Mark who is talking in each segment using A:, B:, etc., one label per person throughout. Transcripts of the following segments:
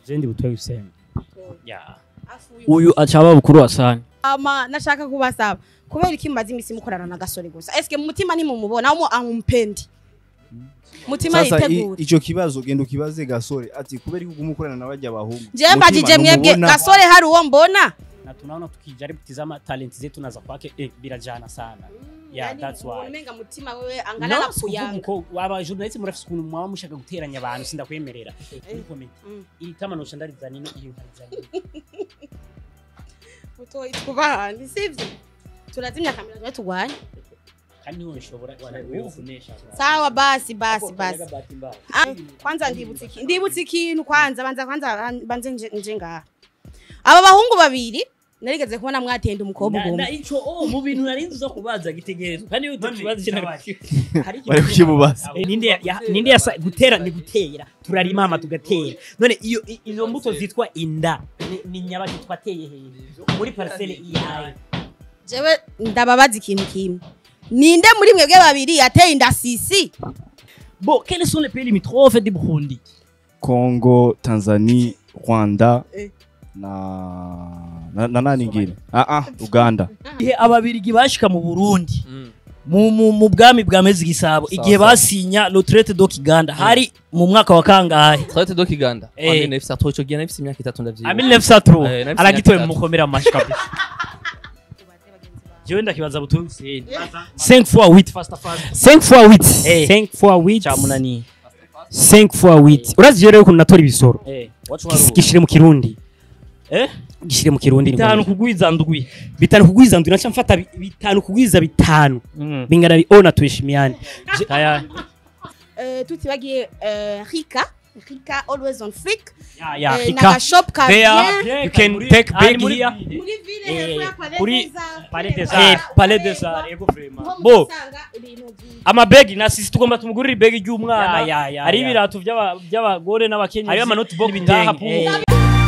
A: jendi butoye usenge yeah
B: uyu acaba bukuru wasani
C: ama nashaka kubasaba kubera iki mumaze imisi mukorana na gasore gusa eske mu mutima nimumubona aho amumpendi mutima
D: sasa i-
C: yitegura
D: ico kibazo genda ukibaze gasore ati kubera yuko umukorana na barya bahungu
C: je mbajije mwebwe gasore hari uwo mbona
A: na tunaona tukijaribu kutizama talent zetu na za kwake eh, birajana sana yeah
C: Yani
A: that's why
C: umenga mutima wewe angana na
A: no sikuvuga
C: kuyanga
A: uko waba journalist murafise ukuntu mwaba mushaka guteranya abantu sindakwemerera muri comedy
C: Mm.
A: iri tamanosha ndarizana ino iyo nkarizana ino.
C: mutoyi twubahane sivyo turazimya kamera tujye turwanye
A: kandi niwe nshobora kunesha
C: sawa basi basi basi Ah, kwanza ndibutse iki ndibutse ikintu kwanza banza kwanza banze nje nje ngaha aba bahungu babiri narigeze kubona mwatenda umukobwa
B: na
C: umwe
B: ico oh mu bintu nari nzi zo kubaza gitegerezwa kandi iyo tukibaza kintu
A: hari
D: bari kukimubaza
A: Eh, ninde ya- ya- ninde yasa gutera ni gutera turarima ama tugatera none iyo i- izo mbuto zitwa inda ni- ni nyabaki twateye hejuru muri parcelle iyawe
C: jewe ndababaza ikintu kimwe ninde muri mwebwe babiri yateye inda sisi
B: bon quels sont les pays limitrophes du Burundi
D: Congo Tanzania Rwanda
C: Eh.
D: na na, na nani ingine ah ah Uganda
B: igihe ababirigi bashika mu Burundi mu, mu, mu bwami bwa mezi gisabo igihe
E: sawa.
B: basinya le traité do Kiganda hari mu mwaka wa kangahe
E: Traite do Kiganda.
B: Eh.
E: Amine nefisa atoro ico gihe nefisa imyaka itatu ndavyibuka.
B: a 1903
E: Eh, nafise
B: aragitoye
E: imyaka
B: mumukomera amashi kabisa jewe ndakibaza butuye Hussein 5 fois 8 fasta fasta
A: 5 fois 8
B: Eh.
A: 5 fois 8
B: cyamunaniye
A: 5 fois 8 urazi rero ukuntu natora ibisoro
B: eh wacu
A: Gis- gishire mu kirundi
B: eh
A: gishire mu kirundi ni
B: bitanu
A: ngombwa.
B: kugwiza ndwi
A: bitanu kugwiza ndwi naca mfata bi- bitanu kugwiza bitanu
B: mm.
A: bingana bi ona tuheshimiane
B: aya
C: Eh, tutibagiye eh, rika rika always on flick
A: ya ya
C: Eh,
A: hika
C: n'agashop ka
A: there
C: bien
A: you can take bag
B: muri-
A: here
C: muri ville
A: Eh,
C: hepfo ya Palais
A: kuri
C: des Arts.
A: Palais des
C: Eh,
A: Arts. Palais des Arts, yego vraiment.
C: Niho
B: Bo.
C: muzasanga ibintu byinshi.
B: amabegi na sisi tugomba tumugurira ibegi ry'umwana
A: Ya, ya, ya,
B: hari
A: ya.
B: ibirato by'aba- by'abagore n'abakenyezi
A: hariyo amanotebook
B: n'ibitenge.
A: ngaha pu-
B: Eh.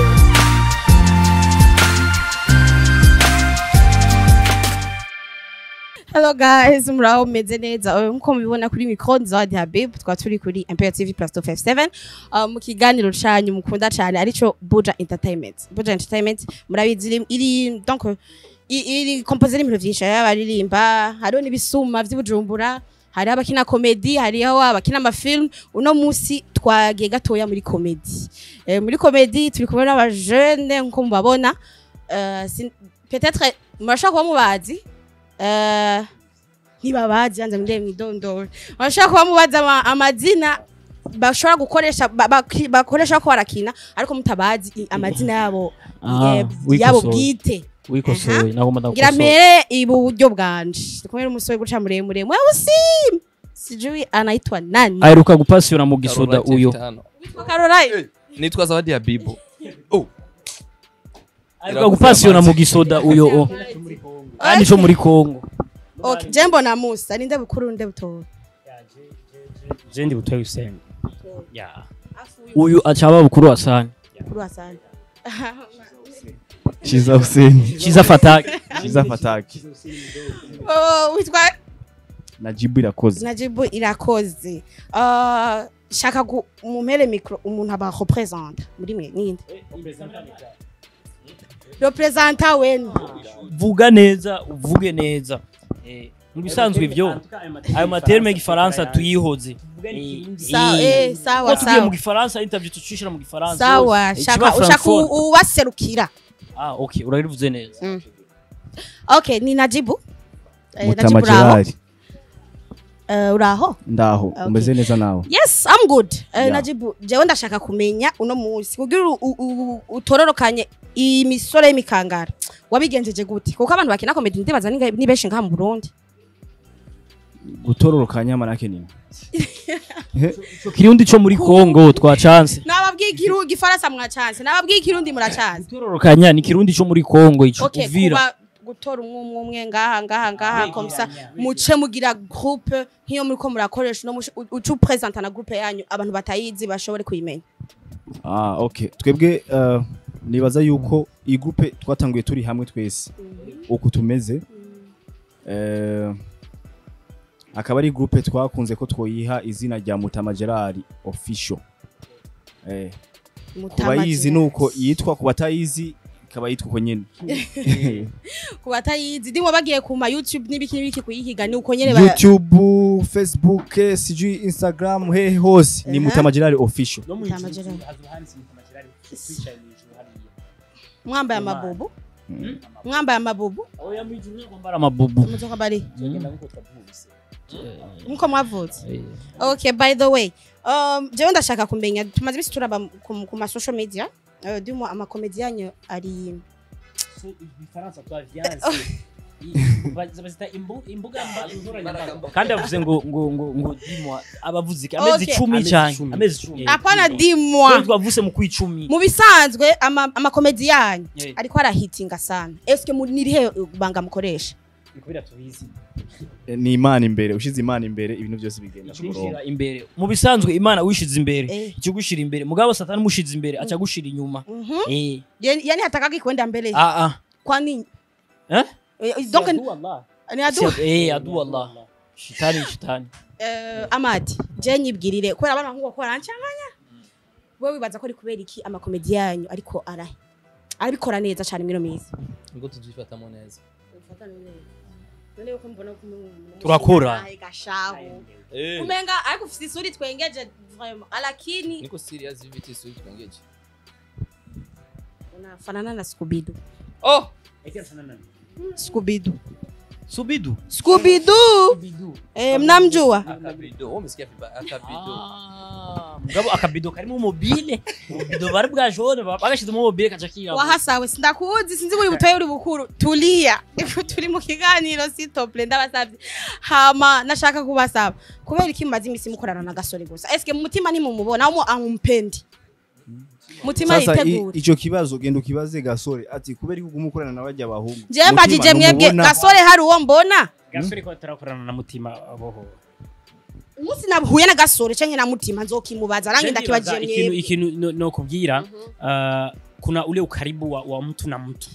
C: Hello guys, muraho meze neza. Eh, Nkuko mubibona kuri micro Zawadi Habib, twa turi kuri Empire TV Plus 257. Uh, mu kiganiro canyu mukunda cyane arico Buja Entertainment. Buja Entertainment murabizi iri- iri donc i- iri composé n'ibintu vyinshi hariho abaririmba, hariho n'ibisuma vy'Ibujumbura, hariho abakina comedy, hariho abakina amafilm. Uno musi twagiye gatoya muri comedy. Eh, muri comedy turi kumwe n'aba jeune nkuko mubabona. Euh, sin- peut-être murashobora kuba mubazi Eh, ntibabazi yanze murebe mwidondoro bashobora kuba mubaza ama- amazina bashobora gukoresha ba- baki- bakoresha ko barakina ariko mutabazi i- amazina yabo
B: Ah,
C: eh,
B: wikosoye.
C: yabo bwite
B: wikosoye nagomba
C: ngira
B: ndagukosora
C: mpere iburyo bwanje ndi kumwe n'umusore guca muremure mweusi sijui anaitwa nani
B: aheruka gupasiyona mu gisoda
E: Caroline
B: uyo
E: Tano.
C: Witwa Caroline
E: Nitwa Zawadi ya Bibo. Oh,
B: aheruka gupasiyona mu gisoda uyo o kandi cyo muri Kongo
C: okay jembo na Musa ninde bukuru nde butoya
A: jendi butoye usenge ya
B: uyu acaba bukuru wasani
C: bukuru wasani
D: Chiza Hussein
B: kiza fataki
D: Chiza Fataki
C: Oh, witwa
D: Najibu irakoze
C: najibu irakoze Uh, shaka gu- mumpere micro umuntu aba representa muri mwe ninde representa wenu
B: vuga neza uvuge neza Eh, mu bisanzwe ibyo ayo materme y'igifaransa tuyihoze
C: Sa- eh, sawa
B: ko tugiye mu
C: sawa
B: gifaransa interview tucishira mu gifaransa
C: sawa
B: Eh,
C: shaka
B: ikiba
C: ushaka
B: francophone.
C: u- ubaserukira
B: ah okay urarivuze neza
C: okay ni najibu Eh,
D: Mutama
C: najibu uraho
D: Gerard
C: Eh, uraho
D: ndaho
C: Okay.
D: umeze neza nawe
C: yes i'm good Eh,
D: Yeah.
C: najibu jewe ndashaka kumenya uno munsi kugira u- u- u- utororokanye imisore y'imikangara wabigenjeje gute kuko abantu bakina komedi ndibaza ni ni benshi ngaha mu burundi
D: gutororokanya manake nini
B: ico kirundi co muri Kongo twacanse
C: nababwiye ikirundi igifaransa mwacanse nababwiye ikirundi muracanse
B: tororokanya ni kirundi co muri Kongo ico
C: okay
B: uvira
C: kuba gutora umwe umwe umwe ngaha ngaha ngaha komsa muce mugira groupe nk'iyo muriko murakoresha no uca upresenta na groupe yanyu abantu batayizi bashobore kuyimenya
D: ah okay twebwe uh, nibaza yuko iyi groupe twatanguye turi hamwe twese uku tumeze eh akaba ari groupe twakunze ko twoyiha izina rya Mutama Gerard official eh kubayizi nuko yitwa ku batayizi ikaba yitwa uko nyene
C: ku batayizi ndimo bagiye ku ma YouTube n'ibiki n'ibiki kuyihiga ni uko nyene ba
D: youtube facebook sijui instagram hehe hose ni
C: Aha.
D: mutamajirari official
A: no mu
C: Mutama
A: ijuru
C: Gerard.
A: hazoba handitse Mutama Gerard twicaye mu ijuru hariya
C: mwambaye amabubu mwambaye amabubu
B: oya mu ijuru ntabwo mbara amabubu
C: muzoka bari
A: tugenda nkuko twavutse
C: nkuko mwavutse okay by the way um jewe ndashaka kumenya tumaze ibisi turaba ku, ku ma social media uh, dimo ama comedy yanyu ari
A: so ibifaransa twavyanse bazita imbu- imbuga mba- nkoranyambaga
B: kandi avuze ngo ngo ngo ngo dimwa abavuze iki amezi
C: Okay.
B: icumi
A: Amezi
B: cyane
A: icumi.
B: amezi icumi
A: Eh.
C: apana
B: Twebwe
C: dimwa
B: twavuse mu kwicumi
C: mu bisanzwe ama, ama comedy yanyu
B: Eh.
C: ariko arahitinga sana eske muri nirihe banga mukoresha
A: ni kubera tubizi
D: Eh, ni imana imbere ushize imana imbere ibintu byose bigenda ku murongo
B: Kwishira imbere mu bisanzwe imana wishize imbere
C: Eh.
B: ikigushira imbere mugabo satani mushize imbere aca gushira inyuma
C: Mhm.
B: eh
C: yani yani hataka kwenda mbele
B: ah ah
C: kwa nini
B: eh
C: Eh, donc
A: Si adu Allah.
C: ni adu
B: Si- eh adu Allah shitani shitani
C: eh, amadi je nyibwirire kubera abana ngo ko arancanganya wewe wibaza ko ari kubera iki ama comedy yanyu ariko arahe arabikora neza cyane miro mizi
E: nibwo tubyifatamo neza
B: Turakora.
C: gashaho umenga ariko ufite isuri twengeje vraiment alakini
E: niko serious viviti suri twengeje
C: unafanana na Scooby-Doo
E: oh
A: Eke sana nani?
C: Scooby-Doo
B: subidu
C: Scooby-Doo eh mnamjua
E: akabido wewe umesikia vibaya akabido
B: Ah, mugabo akabido karimo mobile ububido bari bwa jone bagashizemo mobile kaca kirabura
C: wahasawe sindakuzi sinzi buri butoye uri bukuru tulia ifu turi mu kiganiro sitople ndabasabye hama nashaka kubasaba kubera iki maze imisi mukorana na gasore gusa eske mu mutima ntimumubona umu amumpendi mutima
D: sasa i-
C: yitegura
D: ico kibazo genda ukibaze gasore ati kubera yuko umukorana na bajya bahungu
C: jewe mbajije mwebwe gasore hari uwo mbona
A: gasore ko tarakorana na mutima aboho
C: umunsi nahuye na gasore canke na mutima nzokimubaza rangi ndakibagiye
A: ikintu
C: mwebwe
A: ikintu no- no kubwira uh, kuna ule ukaribu wa, wa mtu na mtu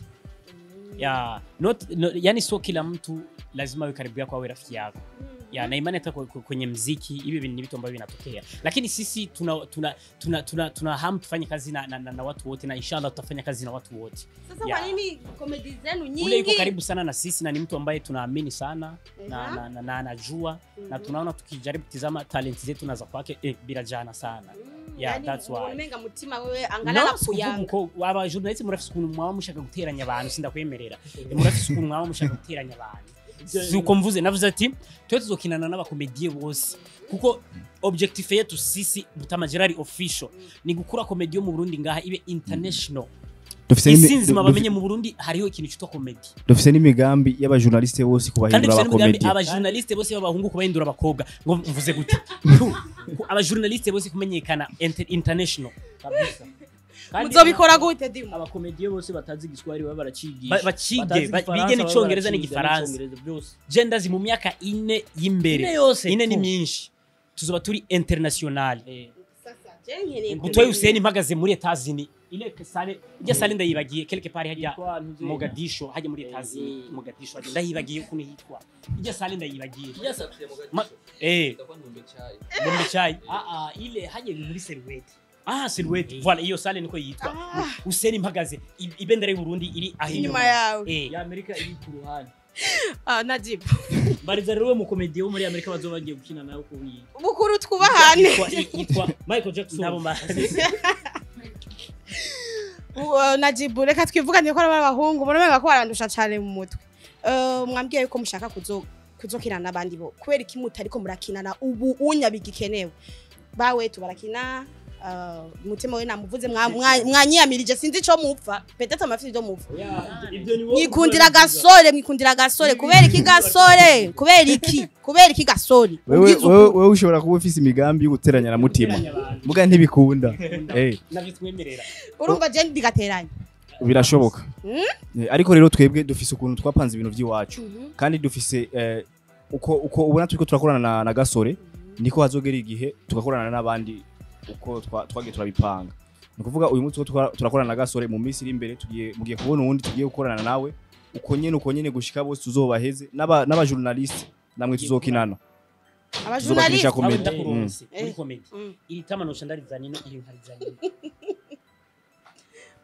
A: ya not, no, yani sio kila mtu lazima awe karibu yako awe rafiki yako ya na imani hata kwe- kwe- kwenye mziki hivi ni vitu ambavyo vinatokea lakini sisi tuna tuna tuna, tuna, tuna hamu tufanye kazi na, na, na, na watu wote na inshallah tutafanya kazi na watu wote
C: sasa
A: Ya.
C: kwa nini komedi zenu
A: ule yuko
C: nyingi
A: karibu sana na sisi na ni mtu ambaye tunaamini sana na
C: Aha.
A: na- na- na anajua na tunaona tukijaribu kutizama talenti zetu na za kwake eh, birajana sana Yeah,
C: Yani,
A: that's why.
C: umenga mutima wewe angalala
A: No,
C: kuyanga
A: sikuvuga uko aba journaliste murafise ukuntu mwaba mushaka guteranya abantu sindakwemerera murafise ukuntu mwaba mushaka guteranya abantu si uko mvuze navuze ati twe tuzokinana n'abakomediye bose kuko objectif yetu sisi Mutama Gerard official ni gukura komedi yo mu Burundi ngaha ibe international isi nzima bamenye mu Burundi hariho ikintu cyitwa komedi
D: dufise n'imigambi y'abajournaliste bose
A: kandi
D: kubahindura
A: dufite n'umugambi
D: abakomedi
A: abajournaliste bose b'abahungu kubahindura abakobwa ngo mvuze gute Ku- abajournaliste bose kumenyekana inter- international kabisa Kandi
C: muzobikora gute dimo
B: abakomediye bose batazi igiswahili baba baracigisha
A: Ba- bacige,
B: Batazi
A: ba-
B: igifaransa
A: bige
B: baba
A: n'icongereza
B: baraciga
A: n'igifaransa.
B: n'icongereza byose
A: genda zi mu myaka ine y'imbere
B: Ine yose
A: ine ni
B: tu.
A: myinshi tuzoba turi international
B: Eh,
C: sasa je nkeneye
A: butoye Hussein mpagaze muri Etazini ile sale ijya sale ndayibagiye quelque part hajya
B: yitwa ntuzi-
A: Mogadisho hajya muri Etazini
B: Eh.
A: Mogadisho hajya ndayibagiye ukuntu hitwa ijya sale ndayibagiye
E: yasatuye mu
A: Ma- eh
E: itakuwa ni umechai
A: Bombe chai ah ah ile hajya muri Silhouette ah Silhouette voilà iyo sale niko yitwa Hussein mpagaze i- ibendera y'u Burundi iri aho
C: inyuma yawe
A: eh
B: ya amerika iri ku ruhande
C: ah najibu
B: bariza rero we mukomediye wo muri amerika bazoba bagiye gukina nawe ko wiga
C: bukuru twubahane
A: yitwa yitwa
B: michael jackson
A: nabo mbazi
C: Uh, najibu reka twivugane ko ari abahungu muramenga ko barandusha cyane mu mutwe Uh, mwambwiye yuko mushaka kuzo kuzokina n'abandi bo kubera iki mutariko murakinana ubu unyabiga ikenewe bawe tubarakina uh, mutima we namuvuze mwa- mwa- mwanyiyamirije sinzi ico mupfa petete amafite ibyo mupfa
B: ibyo ni wowe
C: mwikundira
B: ukora
C: gasore mwikundira gasore kubera iki gasore kubera iki kubera iki gasore
D: wewe
C: Ubwiza
D: wewe
C: ukuri.
D: wewe ushobora kuba ufise imigambi yo guteranya na mutima muga ntibikunda eh
A: navyo twemerera
C: urumva je ndigateranya
D: birashoboka
C: Mm?
D: Eh, ariko rero twebwe dufise ukuntu twapanze ibintu by'iwacu kandi dufise eh, uko uko ubona turiko turakorana na, na gasore niko hazogera igihe tugakorana n'abandi uko twa- twagiye turabipanga ni ukuvuga uyu munsi uko twa- turakorana na gasore mu minsi iri imbere tugiye mugiye kubona uwundi tugiye gukorana nawe uko nyene uko nyene gushika bose tuzobaheze n'aba n'abajournaliste namwe tuzokinana
C: abajournaliste
D: tuzobakinisha
A: Aho
D: komedi
A: ndakuronse
C: Eh.
A: muri comedy
C: Mm.
A: iri tama nosha ndarizanye no iri nkarizanye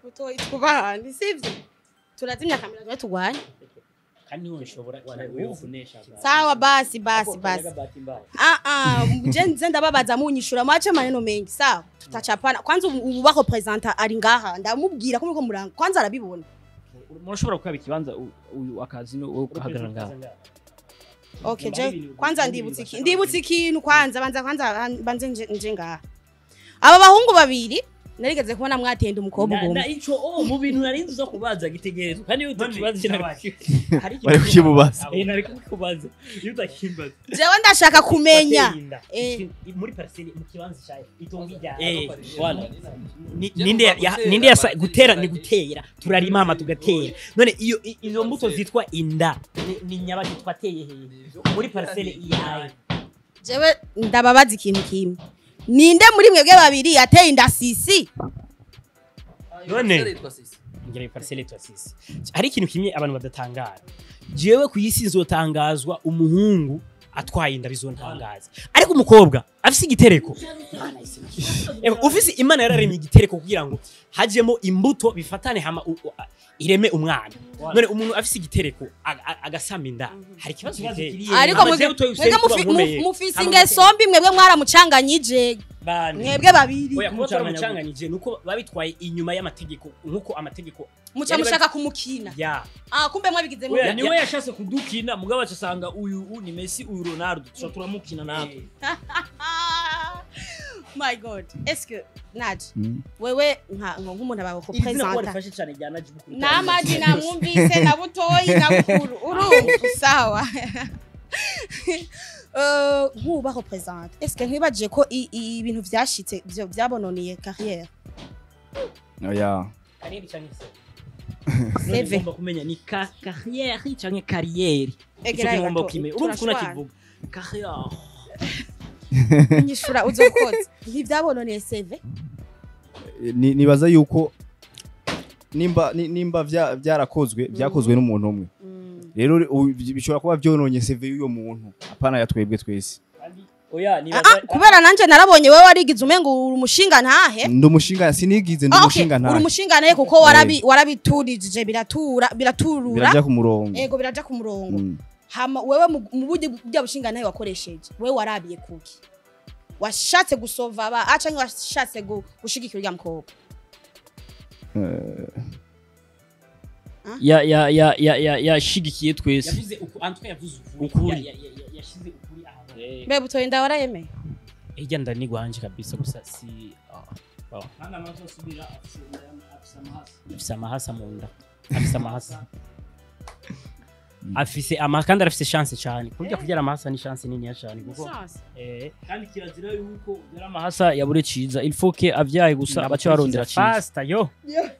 C: butoyi twubahane sivyo turazimya kamera tuba turwanya
A: kandi niho nshobora
C: sawa basi basi basi ah ah je nze ndababaza munyishura mwache maneno mengi sawa tutachapana kwanza ubu ubu bako presenter ari ngaha ndamubwira ko muriko muranga kwanza arabibona
B: murashobora gukaba ikibanza u- uyu akazi no ugahagarara ngaho
C: okay je kwanza ndibutse iki ndibutse ikintu kwanza banza kwanza banze nje nje ngaha aba bahungu babiri narigeze kubona mwatenda umukobwa
B: Na- na
C: ugomba
B: ico oh mu bintu nari nzi zo kubaza gitegerezwa kandi iyo utakibaza ikintu
D: bari kukimubaza
B: eh nari kukubaza iyo utakimbaza
C: jewe ndashaka kumenya Eh.
A: muri parcelle mu kibanza cyawe itongo ijyana
B: eh wala
A: Ni- ninde ya- ninde yasa gutera ni gutera turarima hama tugatera none iyo i- izo mbuto zitwa inda ni- ni nyabaki twateye hehe muri parcelle iyawe
C: jewe ndababaza ikintu kimwe ninde muri mwebwe babiri yateye inda sisi
A: None. ngere parcelle twasisi hari ikintu kimwe abantu badatangara jewe ku isi nzotangazwa umuhungu atwaye inda bizontangaza ariko umukobwa afise igitereko Eba, ufise imana yararemye igitereko kugira ngo hajemo imbuto bifatane hama u- u- ireme umwana none umuntu afise igitereko aga- aga- agasama inda hari ikibazo biteye
C: ariko
A: Hama
C: mwebwe
A: jewe utoye
C: mwebwe
A: usenge kuba
C: mufi-
A: nkomeye.
C: mu- mufise
A: Hama
C: ingeso mbi mwebwe mwaramucanganyije
A: bane.
C: mwebwe babiri
A: oya kuba
B: Mucanganya
A: twaramucanganyije nuko babitwaye inyuma y'amategeko nkuko amategeko
C: muca
A: yari
C: mushaka kumukina
A: ya
C: ah kumbe mwabigize mu
B: Oya niwe yashatse kudukina mugabo acasanga uyu u ni Messi uyu Ronaldo tuca turamukina natwe
C: Ah, my god est-ce que naje
D: Mm.
C: wewe nka nka nk'umuntu abawe ko
B: izina ko
C: presenter
B: rifashe cyane rya Najibu kuri
C: namaji namwumvise na butoyi na bukuru urumva sawa Eh, nk'ubaho presenter est-ce que ntibagiye ko i- i- ibintu vyashitse vyo byabononeye carrière
D: oya
A: kariyeri cyangwa se
C: CV.
B: ngomba kumenya ni ka carrière canke carrière
C: Egera
B: icyo ngomba
C: gato,
B: kumenya urumva ukuntu
C: turashwana.
B: akivuga carrière
C: nyishura uzokoze ntibyabononeye CV
D: Ni- nibaza yuko nimba ni- nimba vya- byarakozwe byakozwe n'umuntu umwe rero u- bishobora kuba byononye CV y'uyo muntu apana ya twebwe twese
B: oya
C: Ah,
B: nibaza
C: ah, kubera nanje narabonye wewe warigize umengo uri umushinga ntahe
D: ndi umushinga sinigize ndi
C: Ah, okay,
D: umushinga
C: uri
D: ntahe
C: umushinga nahe kuko warabi warabiturije biratura biraturura
D: birajya ku murongo
C: ego biraja ku murongo
D: Mm.
C: hama wewe mu mu buryo bya bushinga nawe wakoresheje wewe warabiye kuki washatse gusova aba ah canke washatse gu- gushigikira uriya mukobwa
B: ya ya ya ya ya yashigikiye twese
A: yavuze uku antwe yavuze ukuri
B: Ukuri.
A: Ya- ya- ya- ya- yashize ukuri ahantu
C: mbe butoye nda warayemeye
A: ijya ndanigwanje kabisa gusa si afise amahasa mu nda afise amahasa afise ama kandi arafise chance cyane kurya kubyara amahasa ni chance nini cyane kuko eh
B: kandi kirazira yuko yari amahasa yabure ciza il faut que avyaye gusa abace barondera ciza
A: fast yo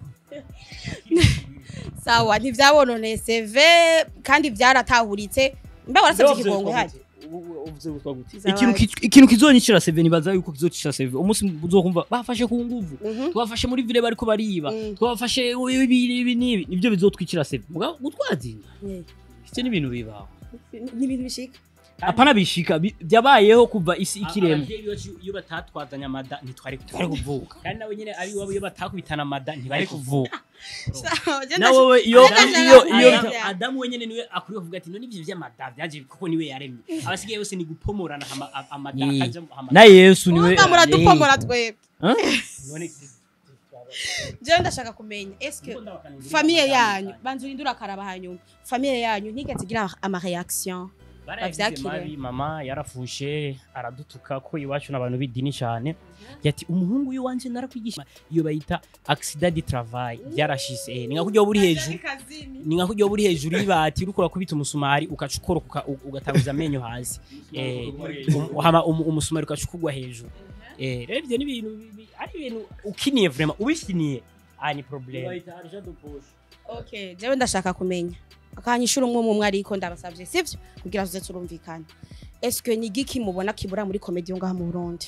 C: sawa ntivyabononeye CV kandi byaratahuritse mbe warasabye ikigongo hari
B: ikintu ki- ikintu kizonyicira seve nibaza yuko kizocicira seve umunsi uzokumva bafashe ku nguvu
C: Mhm.
B: twafashe muri vile bariko bariba
C: Mm.
B: twafashe ibi ibi n'ibi nivyo bizotwicira seve mugabo gutwazinga
C: Eh,
B: ivyo ni ibintu bibaho
C: ni ibintu bishika
B: apana bishika bi- vyabayeho kuva isi ikiremwa
A: abavyeyi bacu iyo batatwazanya amada ntitwari twari kuvuka kandi nabo nyene ari iwabo iyo batakubitana amada ntibari kuvuka
C: Sawa, je
B: na
C: ndash-
B: wowe iyo
C: Ndashaka
B: iyo
C: kumenya.
B: iyo
C: Adamu-
A: adamu wenyene niwe akwiye kuvuga ati none ivyo vy'amada vyaje kuko niwe yaremye abasigaye bose ni gupomorana hama- a- amada
B: Ni-
A: akaja hama-
B: na yesu niwe
C: Mwumva muradupomora twebwe
B: Huh?
A: none
C: jewe ndashaka kumenya eske famiye yanyu banza urindura akaraba hanyuma famiye yanyu ntigeze igira ama reaction
A: barayagize
C: bavyakire.
A: mabi mama yarafushe aradutuka ko iwacu n'abantu b'idini cyane yati umuhungu w'iwanje narakwigisha iyo bayita accident de travail byarashise eh, ni nka kurya buri hejuru ni nka kurya buri hejuru y'ibati uriko urakubita umusumari ugaca ukoroka uka- ugatanguza amenyo hasi eh, um- hama um- umusumari ugaca ukugwa hejuru eh, rero ivyo ni ibintu bi- bi- ari ibintu ukiniye vraiment ubifiniye ah ni problem
C: okay jewe ndashaka kumenya akanyishura umwe umwe ariko ndabasavye sivyo kugira tuze turumvikana eske ni igiki mubona kibura muri komedi yo ngaha mu Burundi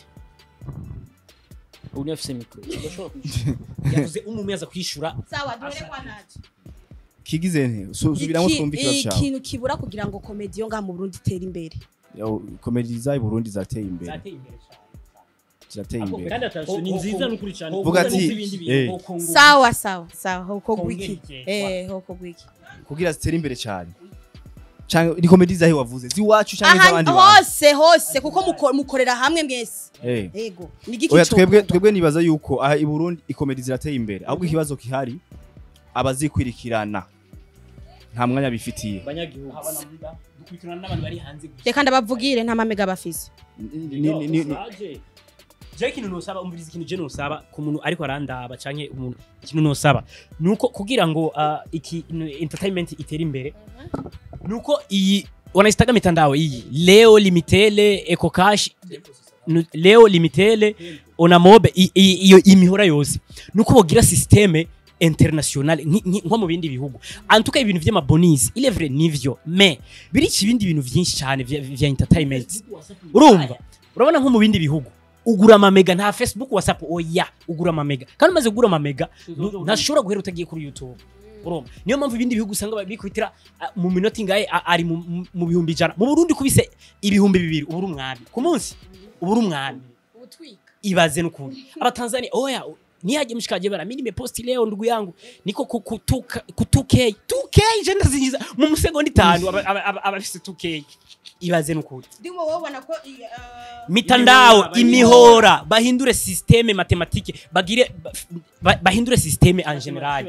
B: ubu afise mikro
A: yavuze umwe yaza kwishura
C: sawa dore kwa naje
D: kigize nte Su- subiramo twumve ikibazo cyawe
C: ikintu kibura kugira ngo komedi yo ngaha mu Burundi itere imbere
D: Yo, komedi za Burundi zateye imbere
A: zateye imbere cyane
D: zirateye imbere
B: kandi atashye ni nziza n'ukuri cyane
D: Vuga
B: kuko
D: ati,
B: n'ibindi bintu.
D: eh.
C: sawa sawa sawa hoko
A: Kongera
C: gwiki
A: igihe.
C: eh hoko gwiki
D: kugira zitere imbere cyane canke ni komedi zahe wavuze ziwacu canke
C: aha
D: z'abandi bantu
C: hose hose kuko muko- mukorera hamwe mwese
D: Eh.
C: yego ni giki
D: oya
C: cyo
D: twebwe
C: kuvuga?
D: twebwe nibaza yuko aha i Burundi ikomedi zirateye imbere ahubwo ikibazo kihari abazikwirikirana nta mwanya bifitiye
B: abanyagihugu
A: dukurikirana n'abantu bari hanze gusa
C: reka ndabavugire nta mamega bafise
D: Ni- ni- ni- ni-
A: je ikintu nosaba umviriza ikintu je nosaba ku muntu ariko arandaba canke umuntu ikintu nosaba nuko kugira ngo ah, iki no- entertainment itere imbere nuko iyi wanaitaga mitandao iyi leo limitele eco cash nu- leo limitele onamobe i- i- iyo imihora yose nuko bogira systeme international nki- nki- nko mu bindi bihugu antuka ibintu vy'amabonisi il est vrai nivyo mais birica ibindi bintu vyinshi cyane vya, vya entertainment urumva urabona nko mu bindi bihugu ugura amamega nta facebook whatsapp oya ugura amamega kandi umaze kugura amamega nu- ntashobora guhera utagiye kuri youtube urumva niyo mpamvu ibindi bihugu usanga bikubitira ah, mu minota ingahe ah, ari mu- mu- mu bihumbi ijana mu burundi kubise ibihumbi bibiri ubura umwami ku munsi ubura umwami ibaze n'ukuntu abatanzania oya niyaje mshikaje bara mimi nimeposti leo ndugu yangu niko ku- kutuka kutuke 2k je ndazinyiza mu musegonda itanu aba- aba- aba- abafise 2k ibaze n'ukuntu
C: ndimo wabona ko i- uh,
A: mitandao imihora bahindure systeme matematike bagire ba- bahindure systeme en general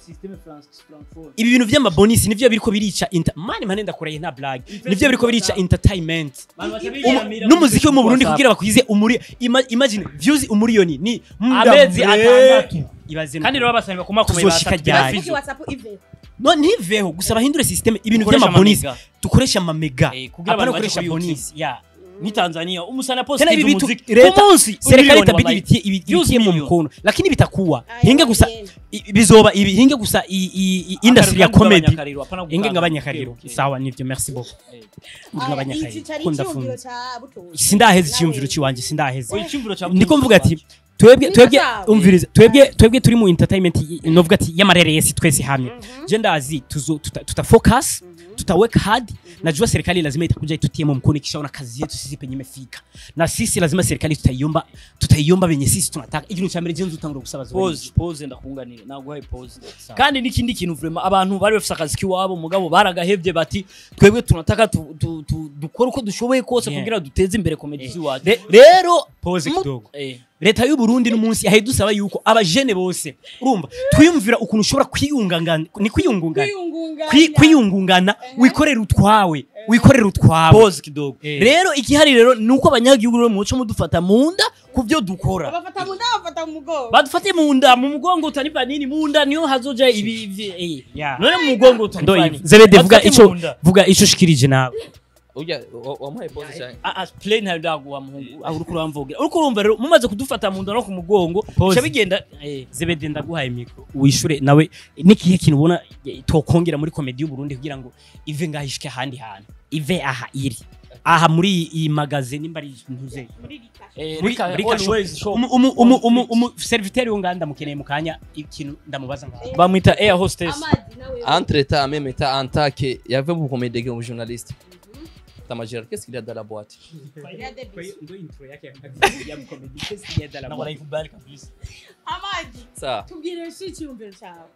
A: ibi bintu vy'amabonisi nivyo biriko birica inter- mani mane ndakuraye nta blague nivyo biriko birica entertainment Umu- n'umuziki wo mu Burundi kugira bakwize umuri ima- imagine views umuriyoni ni muda
B: amezi
A: mure.
B: atandatu
A: ibaze
B: kandi rero basanga bakomakomeye
A: Tuzoshika ryari?
C: kuki whatsapp ive
A: no ntiveho gusa bahindure systeme ibintu
B: Dukoresha
A: vy'amabonisi
B: amamega.
A: dukoresha amamega
B: Eh, kugira
A: apana
B: abantu baje
A: gukoresha
B: kuri YouTube.
A: bonisi ya
B: ni Tanzania umusana
A: tena
B: posti
A: hivi vitu
B: muziki
A: leta
B: ku munsi
A: serikali
B: umiliyoni
A: itabidi
B: wallahi.
A: ibitie ibi-
B: Views
A: ibitie mu
B: million.
A: mkono lakini bitakuwa
C: Aya,
A: hinge gusa
C: yenda.
A: i- bizoba ibi hinge gusa i- i- i- industry ya
B: Akariro
A: comedy
B: k'abanyakariro, apana
A: hinge
B: gukanga.
A: ngabanyakariro
B: Okay, okay.
A: sawa nivyo merci beaucoup
B: Eh.
A: ngabanyakariro
C: iki cari
A: kunda
C: icyumviro
A: funze
C: ca butoyi
A: sindaheze
C: Nawe.
A: icyumviro ciwanje sindaheze
B: Oya, icyumviro cya
A: ndiko
B: Butoyi
A: mvuga ati
B: cy'iwanje.
A: twebwe
C: Ni
A: twebwe
C: sawa.
A: umvirize twebwe twebwe turi mu entertainment i- novuga ati y'amareresi twese hamwe je ndazi tuzo tuta, tuta focus tuta work hard najua serikali lazima itakuja itutie mu mkono ikishaona kazi yetu sisi penye imefika na sisi lazima serikali tutaiomba tutaiomba venye sisi tunataka ikintu cya mbere je nzutangura gusaba zoba
B: pose pose ndakunganira naguhaye pose kandi n'ikindi kintu vraiment abantu bari bafite akazi k'iwabo mugabo baragahevye bati twebwe tunataka tu- tu- tu- dukore uko dushoboye kose
A: Yeah.
B: kugira duteze imbere komedi
A: Eh.
B: z'iwacu
A: Re-
B: rero
A: pose
B: mu-
A: kidogo
B: eh,
A: leta y'u Burundi n'umunsi yahe dusaba yuko abajene bose urumva twiyumvira ukuntu ushobora kwiyungangana ni kwiyungungana Kwi- kwiyungungana wikorera utwawe wikorera utwawe
B: pose kidogo
A: Eh.
B: rero igihari rero ni uko abanyagihugu rero muco mudufata mu nda ku byo dukora
C: bafata mu nda bafata mu mugongo
B: badufate mu nda mu mugongo utanipa nini mu nda niyo hazoja ibi ibi- eh.
A: Yeah.
B: none mu mugongo utanipa
A: Ndoyi,
B: nini
A: zebede vuga
B: Badufate
A: ico
B: mu nda.
A: vuga ico ushikirije nawe
E: Ujya wa- wamuhaye pose cyane.
B: Ah, ah, play ntayo ndaguha muhungu aho uriko uramvugira uriko urumva rero mumaze kudufata mu nda no ku mugongo
A: Pause.
B: bica bigenda eh,
A: zebede ndaguhaye mikro wishure nawe nikihe kintu ubona eh, tokongera muri komedi y'u Burundi kugira ngo ive ngaho ishike ahandi hantu ive aha iri aha muri iyi- iyi magaze nimba ari ntuze
B: eh,
A: muri
B: reka
A: muri
B: always
A: kasho
B: show.
A: umu umu umu umu umu serviteur yo nganda mukeneye mukanya ikintu ndamubaza ngaho
B: bamwita air hostess
C: amazi nawe
E: Entre temps, même état en tant que. Il y avait beaucoup de gens journalistes. Ta majeur, qu'est-ce qu'il y a dans la boîte
B: na wanaikubali kabisa
C: amazi
E: Ça,
C: tubwire shi icyumviro cyawe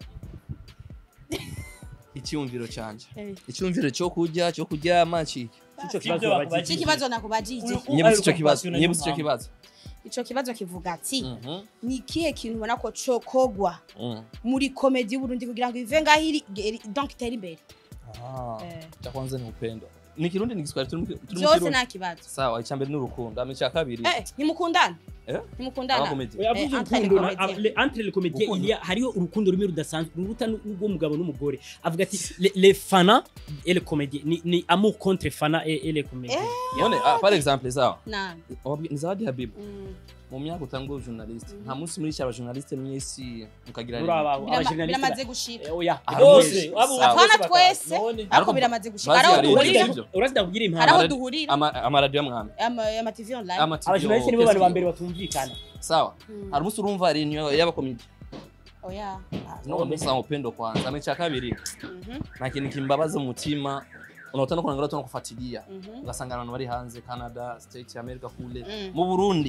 E: icyumviro cyanje.
C: Eh.
E: Icyumviro cyo kurya, cyo kuryama ciki.
B: Ico kibazo babajije.
C: iki kibazo nakubajije
B: Uyu-
E: Nyibutse icyo
B: Ariko
E: kibazo.
B: passion
E: Nyibutse icyo
B: niyo
E: kibazo.
C: ico kibazo kivuga ati
E: Mhm.
C: ni ikihe kintu ubona ko cokogwa
E: Mm.
C: muri komedi y'uburundi kugira ngo ive ngaho iri iri- donc itere imbere
E: Ah.
C: Eh.
E: Cha kwanza ni upendo. Ni Kirundi ni Kiswahili turi mu- turi mu
C: byose
E: Kirundi.
C: nta kibazo
E: Sawa, icya mbere ni urukundo. Ama icya kabiri.
C: Eh, ntimukundana
E: Eh?
C: ntimukundana
E: Abakomedi.
A: yavuze
C: Eh, entre les
A: urukundo na-
C: comédiens.
A: le- entre les comédiens
E: Urukundo.
A: il y a hariho urukundo rumwe rudasanzwe ruruta n'ubw'umugabo n'umugore avuga ati le- les fana et les comédiens ni, ni amour contre fana et, et les comédiens
E: None, ah, par exemple, sawa.
C: na
E: Wabwi- Ni Zawadi Habibu.
C: mm.
E: Mu myaka utangwa journaliste. Nta munsi muri cyaba journaliste mwese mukagira
A: muri aba
C: Birama-
A: abajournaliste
C: biramaze gushika
A: Eh, oya
E: Ah,
B: bose
E: Sawa.
B: abo
C: Apana
B: bose
C: twese.
B: none
C: ariko
E: Ariko
C: biramaze gushika
E: bazi
C: haraho
E: hari
C: duhurira
E: ibyo.
A: urazi ndakubwira impamvu
C: haraho
E: Amaradi-
C: duhurira
E: ama amaradiyo mwami.
C: ama ama TV online
E: Ama TV
A: abajournaliste nibo bantu ba mbere batumvikana
E: Sawa.
C: Mm.
E: Hari umunsi urumva reunion y'abakomedi.
C: oya
E: No musa upendo kwanza. Ama icya kabiri.
C: Mhm,
E: Na kintu kimbabaza umutima. Unaotana kuangalia tu kufuatilia.
C: mhm.
E: Ugasanga abantu bari hanze Canada, States, America kule.
C: Mm.
E: Mu Burundi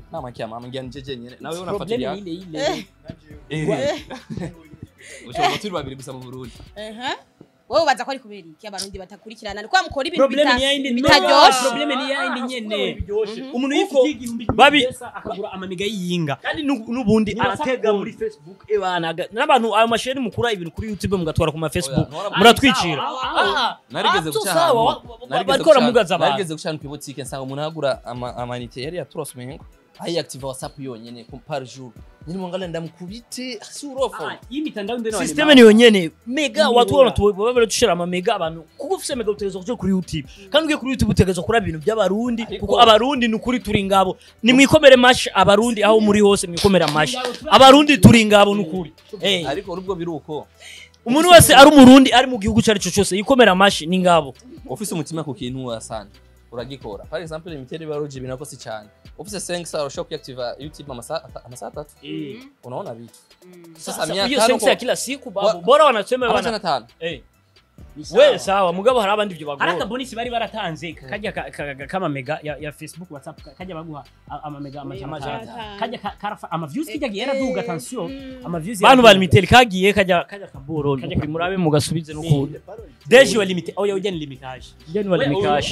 E: mama kia mama ngira nije jenyene nawe
A: Probleme
E: unafuatilia
A: ni ile ile
E: Eh. ushobora turi babiri gusa mu Burundi
C: Ehe. wowe ubaza ko ari kubera iki abarundi batakurikirana ni kwa mukora ibintu
A: probleme
C: bita-
A: ni yayindi
C: bitaryoshe
A: probleme ni yayindi nyene umuntu
B: Uko
A: yifitiye igihumbi
B: babi-
A: pesa akagura amamiga y'iyinga
B: kandi nu- n'ubundi
A: Ni
B: aratega
A: WhatsApp
B: muri facebook ebana aga- n'abantu ayo masheni mukura ibintu kuri youtube mugatwara ku ma facebook
E: Oya, ntora-
B: muratwicira
E: narigeze
B: Ah,
E: guca
B: sawa,
E: ahantu
B: wa- wa-
E: narigeze
B: bariko
E: guca-
B: baramugaza abantu.
E: narigeze guca ahantu kw'ibutike nsanga umuntu agura ama- amanite yari yaturose umengo ayiactive whatsapp yonyene ku- par jour nyine mwangala ndamukubite si urofa
A: iyi mitandao ndeno
B: systeme niyo nyene mega
A: Ni
B: watu
A: bora.
B: wana baba dushira ama mega abantu kuko ufise mega utegerezwa kuja kuri youtube kandi ugiye kuri youtube utegerezwa kuri ibintu by'abarundi
E: Ariko-
B: kuko abarundi ni ukuri turi ngabo ni mwikomere mashi abarundi aho muri hose mwikomere mashi abarundi turi ngabo ni ukuri Eh,
E: ariko nubwo biri uko
B: umuntu wese ari umurundi ari mu gihugu cari cyo cyose yikomera mashi ni ngabo
E: ufise umutima ku kintu wasana uragikora par exemple imiterere y'abaruji binakosi cyane ufise 5 saa urashobora kuactiva youtube amasaha amasaha atatu unaona vitu sasa
B: Sasa hiyo
E: miaka
B: sensa ya kila siku babu bora wanasema
E: amajana
B: bana
E: atanu
B: eh we sawa mugabo hari abandi byo
A: hari
B: bagora
A: akabonisi bari baratanze kajya ka- ka- ka- k'amamega ya, ya facebook whatsapp ka- kajya baguha a- amamega amajana
B: Amajana
A: atanu.
C: atanu.
A: kajya ka- karafa amaviews kijya gihe yaraduga attention amaviews
B: bantu
A: yaraduga.
B: bari miteli kagiye kajya kajya kaboro kuri murabe mugasubize no ku
A: deje wa limite oya ujya ni limitage
B: jeni wali mikashi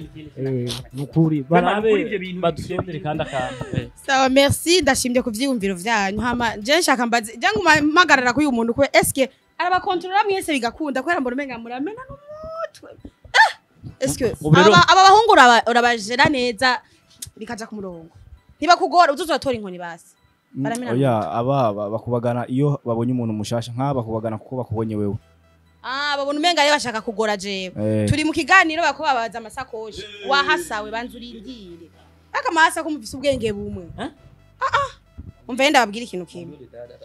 B: nukuri barabe
A: Kuri ibyo bintu
B: badusendere kandi akantu eh.
C: sawa merci ndashimye ku vyiyumviro vyanyu hama je nshaka mbaze je nguma mpagarara kuri uyu muntu kwe eske arabakontorora mwese bigakunda kubera mbona umenga muramena n'umutwe Ah! eske
B: Ubu rero-
C: aba aba bahungu uraba- urabajera neza bikaja ku murongo ntibakugora uzuzotora inkoni basi baramena
D: oya aba ba- bakubagana iyo babonye umuntu mushasha nk'aba bakubagana kuko bakubonye wewe
C: ah babona umenga rero bashaka kugora jewe
D: Eh,
C: turi mu kiganiro bakuba babaza amasakoshi wahasawe banza urindire aka mahasa ko mufise ubwenge bumwe
A: Eh?
C: ah ah umva yenda babwira ikintu kimwe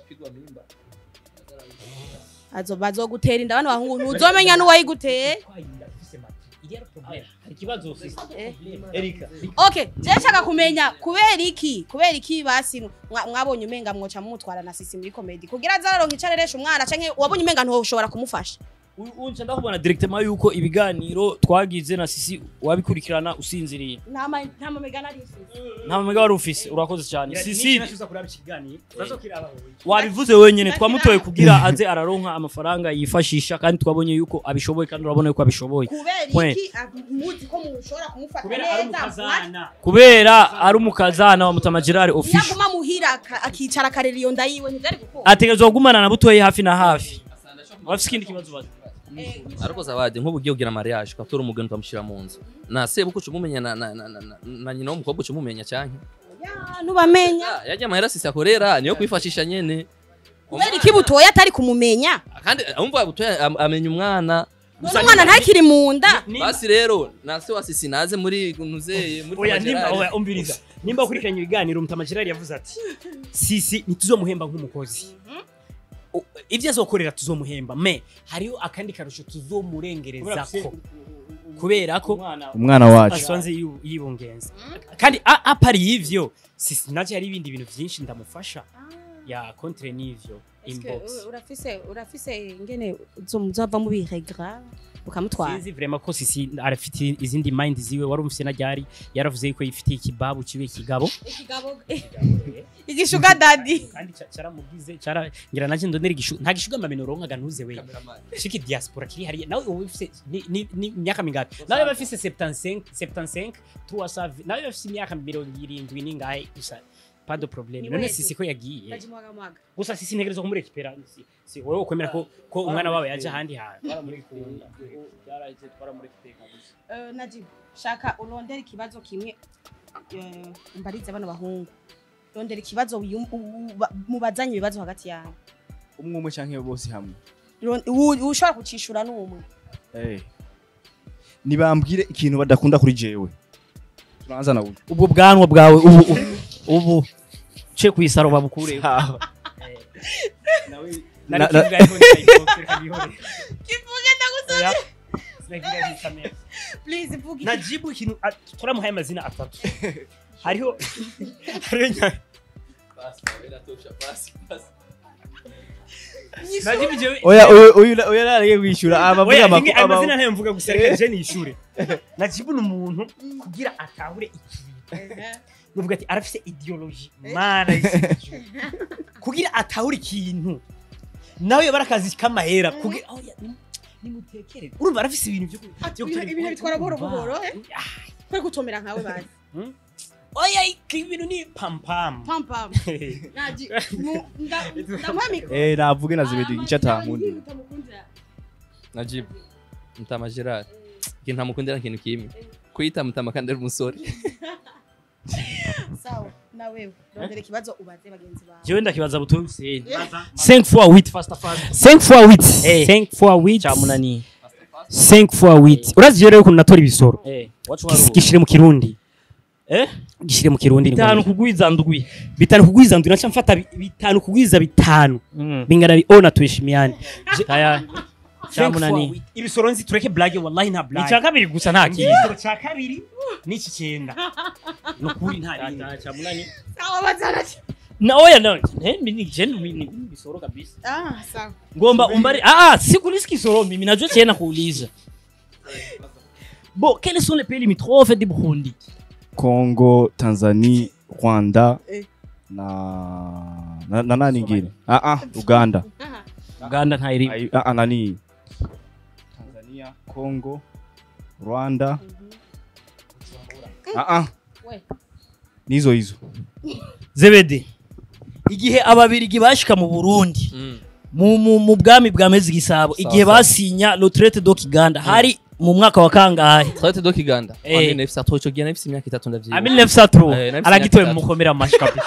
C: azo bazogutera inda bano bahungu ntuzomenya n'uwayiguteye
A: hari ikibazo ufise
C: Eh.
A: erika
C: okay je nshaka kumenya kubera iki kubera iki basi mwa- mwabonye umenga mwoca mumutwara na sisi muri comedy kugira azaronka icareresha umwana canke wabonye umenga ntushobora kumufasha
B: unca ndakubona directement yuko ibiganiro twagize na sisi wabikurikirana usinziriye
C: nta ma- nta mamega nari mfise
B: nta mumega wari ufise urakoze cyane sisi
A: nashuza kuraba ikiganiro bazokiraba wowe
B: wabivuze wenyine twamutoye kugira aze araronka amafaranga yifashisha kandi twabonye yuko abishoboye kandi urabona yuko abishoboye
C: kubera
B: We.
C: iki ah, muzi ko mushobora kumufata
A: kubera ari
C: neza
A: umukazana
B: kubera ari umukazana wa mutama gerard official
C: yaguma muhira aka- akicara akarera iyo nda yiwe ntivyari gukunda
B: ategerezwa kugumana na butoyi hafi na hafi wafise ikindi kibazo baza
E: ariko zawadi nk'ubu ugiye kugira mariage ugatora umugeni ukamushyira mu nzu na sebuko uca umumenya na, na, na, na, na, na nyina w'umukobwa uca umumenya cyane
C: Ya, ntubamenya
E: yajya amahera sisi akorera niyo kwifashisha nyene
C: kubera iki butoya atari kumumenya
E: kandi umva butoya am- amenya umwana
C: none umwana ntakiri mu nda
E: basi rero na se wa sisi naze muri nuzeye muri
A: oya
E: Mama
A: nimba
E: Gerard.
A: oya umviriza nimba ukurikiranye ibiganiro mutama gerard yavuze ati sisi ntituzomuhemba nk'umukozi O- ibyo azokorera tuzomuhemba me hariho akandi karusho tuzomurengerezako kubera ko
D: umwana wacu
A: asonze yibu- yibungenza kandi a- apari y'ivyo sisi naje hari ibindi bintu byinshi ndamufasha ya kontre n'ivyo inbox
C: urafise urafise ingene uzova mu biregra ukamutwara
A: sinzi vraiment ko sisi arafite izindi mind ziwe wari umufise na ryari yaravuze yuko yifitiye ikibabu kibe kigabo
C: ikigabo igishuga dadi
A: kandi ca- caramugize cara ngira naje ndonera igishu nta gishuga mameno ronkaga ntuze we shiki diaspora kiri hariya nawe ubu ufise ni- ni ni imyaka mingapi nawe bafise 75 75 300 nawe bafise imyaka 70 ningahe gusa pas de problème
C: Ni
A: none
C: wetu.
A: sisi ko yagiye
C: ndajimwaga mwaga
A: gusa sisi ntegereza kumurekipera si, si wowe ukwemera ko ko umwana wawe yaje ahandi hantu
C: Eh, najibu shaka urondera ikibazo kimwe eh, mbarize bano bahungu rondera ikibazo wiyum- u- u- ba- mubazanye ibibazo hagati yawe
D: umwe umwe canke bose hamwe
C: Ron- u- ushobora kucishura n'umwe
D: Eh. nibambwire ikintu badakunda kuri jewe tunaanza na ubu
B: ubwo bwanwa bwawe ubu ubu- ubu ce kwisaro babukure
D: Sawa.
A: nari
D: Na-
A: kivuga ariko ndayipokera bihore
C: kivuge ndagusaba
A: sinagira bisamera
C: please vuga
A: najibu ikintu a- turamuhaye amazina atatu hariho hariho nya- najibu jewe
D: oya uyu uyu uyu naragiye kwishyura abavuga
A: Oya,
D: amakuru
A: rimwe ayo
D: aba-
A: mazina ntayo mvuga gusa reka je nishure najibu ni umuntu kugira atahure ikintu nuvuga ati arafise ideology mana y'isi. kugira atahure ikintu nawe yoba ari akazi k'amahera kugira aho ya- nimu- nimutekerere urumva arafise ibintu byo ku-
C: Ati,
A: byo
C: ibintu-
A: gutera-
C: ibintu bitwara buhoro buhoro, eh?
A: Ah,
C: kwe gutomera nkawe bazi
A: oya iki ibintu ni pampam
C: pam pam naji mu- nda- ndamuha mikoro
D: eh navuge na zibedi icyo atankundira
C: Yihuta mukundira.
E: najibu mutama gerard ikintu ntamukundira ikintu kimwe kuyita mutama kandi ari umusore
C: sawa na wewe rondera ikibazo ubaze bagenzi bawe
B: jewe ndakibaza butoyi Hussein
C: Eh,
B: 5 fois 8 fasta fasta
A: 5 fois 8
B: Eh.
A: 5 fois 8
B: cyamunani
A: 5 fois 8 urazi rero ukuntu natora ibisoro
B: eh wacu
A: Gis- gishire mu kirundi
B: eh
A: gishire mu kirundi ni
B: bitanu
A: ngombwa.
B: kugwiza ndwi
A: bitanu kugwiza ndwi naca mfata bi- bitanu kugwiza bitanu
B: Mm.
A: bingana bi ona tuheshimiane
B: taya cyamunani
A: ibisoro nzi tureke blage wallahi nta blage
B: icya kabiri gusa nta kintu
A: igisoro cya kabiri n'iki cyenda ni ukuri nta bindi
B: cyamunani
C: sawa bazana
B: na oya na eh mimi jeni mimi bisoro kabisa
C: ah sawa
B: ngomba umbari ah ah sikulisi kisoro mimi najua tena kuuliza bon quels sont les pays limitrophes du Burundi
D: Congo Tanzania Rwanda
C: Eh.
D: na na, na nani ingine ah ah Uganda
C: aha
B: Uganda nta iri
D: Ai- ah ah nani Tanzania Congo Rwanda ah ah
C: we
D: nizo hizo
B: zebede igihe ababirigi bashika mu Burundi mu mu, mu bwami bwa mezi gisabo igihe
E: sawa.
B: basinya le traité do Kiganda hari mu mwaka wa kangahe
E: traite do kiganda
B: Eh.
E: Wambie nefisi atoa ico gihe nefisi imyaka itatu ndavyibuka
B: Amil Nefsatro
E: Eh, nafise
B: aragitoye
E: imyaka
B: mu mukomera amashi kabisa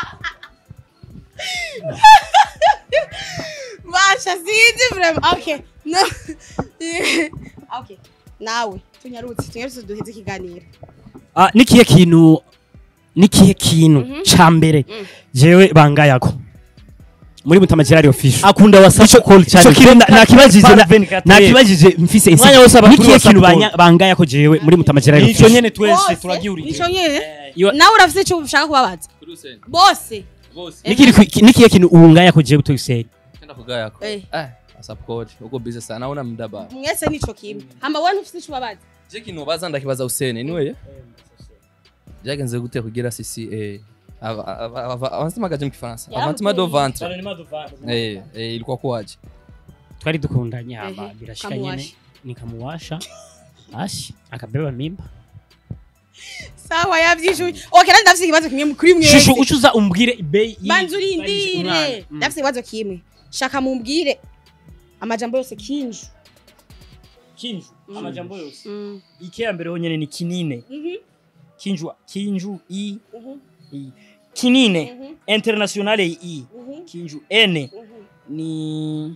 C: basha sinzi vraiment okay no okay nawe tunyarutse tunyarutse duheze ikiganiro
A: Ah, nikihe kintu nikihe kintu ca mbere jewe bangayako muri mutama gerard official
B: akunda whatsapp call cyane
A: ico kintu na- nakibajije na-
B: 24.
A: nakibajije mfise insi-
B: Umwanya wose aba kuri
A: nikihe
B: WhatsApp
A: kintu
B: call.
A: banya- bangayako jewe muri mutama gerard
B: nico
A: official
B: nyene twese
C: Bose?
B: turagihurije
C: nico nyene
A: Iyo-
C: nawe urafise icyo ushaka kubabaza bose
A: Nikiri- nikihe kintu ubungayako jewe tuyiseri
E: kenda kugayako
C: Eh.
E: eh whatsapp code uko busy sana naona muda ba
C: mwese nico kimwe hama wowe ntufise icyo ubabaza
E: je kintu baza ndakibaza Hussein niwe byagenze gute kugira sisi eh ava- ava- ava- avansemaga mu kifaransa
C: Yavuye.
E: avantima do ventre eh eh ilikuwa kwaje
A: twari dukundanye hama
C: Ehe,
A: birashika nyene
C: kamuwasha.
A: nikamuwasha ashi akabeba mimba
C: sawa yavyishuye okay nandi ndafise ikibazo kimwe kuri mwese
A: shushu ucuza umbwire ibei y'i-
C: banza
A: umwana.
C: urindire
A: Mm.
C: ndafise ikibazo kimwe shaka mumbwire amajambo yose kinju
B: kinju amajambo yose
C: Mm.
B: ikea mbere honyene ni kinine
C: Mhm,
B: kinju kinju i
C: mhm,
B: i kinine
C: mhm,
B: internationale i
C: mhm,
B: kinju ene
C: mhm.
B: ni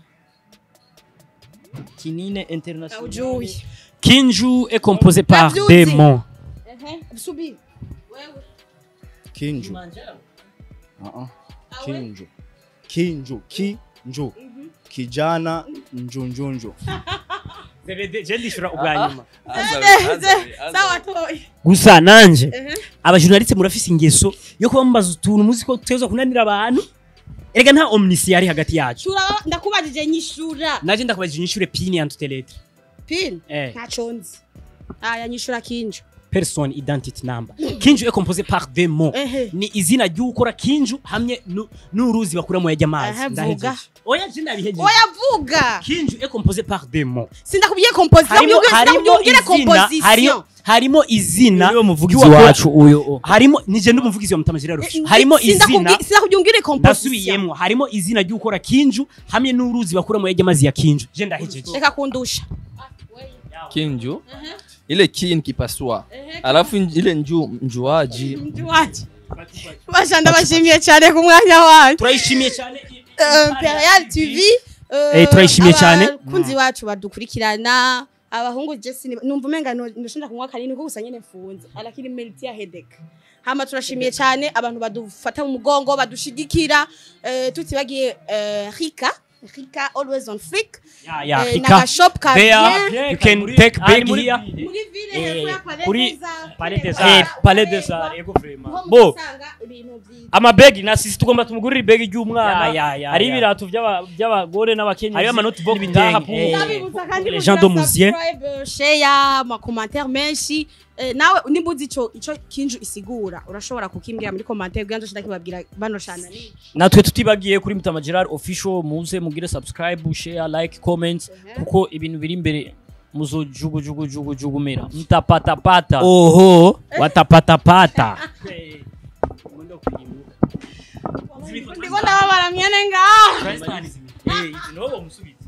B: kinine internationale
C: Aujuye.
A: kinju est composé par
C: Navyuzi.
A: des mots
C: Ehe, subiri wewe
D: Kinju ah ah Kinju Kinju Kinju kijana njunjunju
A: je ndishura ubwa nyuma
C: sawa toyi
A: gusa nanje
C: Ehe.
A: abajournaliste murafise ingeso yo kuba mubaza utuntu muzi ko tuteza kunanira abantu erega nta omnisci yari hagati yacu
C: shura ndakubajije nyishura
A: naje ndakubajije inyishure pini yantutelete
C: pin
A: eh
C: ntaco nzi aya nyishura kinju
A: person identity number kinju est composé par des mots
C: Ehe.
A: ni izina ry'ukora kinju hamwe nu- n'uruzi bakuramo yajya amazi
C: Aha,
A: Ndahejeje.
C: vuga.
A: oya je ndabihejeje
C: oya vuga
A: kinju est composé par des mots
C: sindakubwiye composition
A: harimo
C: sindakubwiye
A: harimo
C: sindakubwire
A: izina harimo
C: composition
A: harimo izina
B: niwe muvugizi
A: ry'uwakora-
B: wacu uyo
A: harimo nije ndumuvugizi wa mutamajira
C: Eh,
A: rufisho harimo izina
C: sindakubwiye ungire composition
A: ndasubiyemwo harimo izina ry'ukora kinju hamwe n'uruzi bakuramo yajya amazi ya kinju je ndahejeje
C: reka kundusha
E: kinju ile kin kipasua alafu nj- ile nju njuaji
C: Njuwaje. basha ndabashimiye cyane ku mwanya wanyu
A: turayishimiye cyane
C: Euh, Imperial TV euh,
A: Eh, turayishimiye cyane.
C: abakunzi bacu badukurikirana abahungu Jesse ni- numva umenga no- ndashonda kunywa kanini kuko gusa nyene mfunze alakini melty ya headache hama turashimiye cyane abantu badufata mu mugongo badushigikira eh, tutibagiye eh, Rika Rika always on flick
A: ya ya
C: eh,
A: Rika.
C: na shop ka
A: there
C: bien
A: you can take
B: Ari
A: bag
B: muri-
A: here
C: muri ville
A: Eh,
C: hepfo ya Palais
A: kuri
C: des Arts,
A: Palais des
C: Palais
B: eh
A: Arts.
B: palais des arts ego vraiment
C: Niho
B: bo
C: muzasanga ibintu byiza
B: amabegi na sisi tugomba tumugurira ibegi ry'umwana
A: Ya, ya, ya,
B: hari
A: ya.
B: ibirato by'aba- by'abagore n'abakenyezi
A: Hariho amanotebook
B: n'ibintu ngaha
A: gang,
B: pu-
A: eh.
C: ndabibutsa kandi
A: Les
C: kugira
A: gens de Mouzier.
C: subscribe, share amakomantere menshi Eh, nawe nimba uzi ico ico kinju isigura urashobora kukimbwira muri komantere kugira ngo nshobora kibabwira bano cana ni
B: natwe tutibagiye kuri mutama gerard official muze mugire subscribe share like comment kuko ibintu biri imbere muzojugujugujugujugu mtapatapata
A: oho watapatapata
C: ndiko ndababara myene ngaha
B: Eh, izi niho bamusubiza